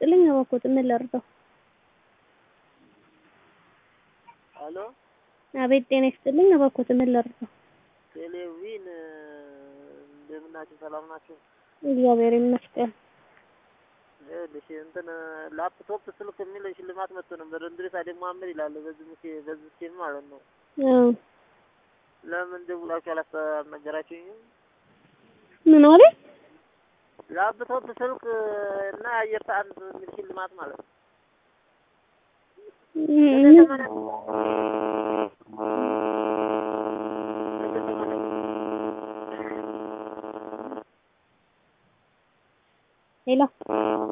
ይስጥልኝ። እባክዎት ምን ልርዳው? ሄሎ አቤት ጤና ይስጥልኝ። እባክዎት ምን ልርዳው? ቴሌቪዥን እንደምን ናችሁ? ሰላም ናችሁ? እግዚአብሔር ይመስገን። ይኸውልሽ እንትን ላፕቶፕ ስልክ የሚል ሽልማት መጥቶ ነበር። እንድሪስ አደም መሀመድ ይላል በዚህ ሙሴ በዚህ ሲም ማለት ነው። አዎ ለምን ደውላችሁ አላስ አልነገራችሁኝም? ምን አለ? ላፕቶፕ ስልክ እና የአየር ሰዓት የሚል ሽልማት ማለት ነው። ሄሎ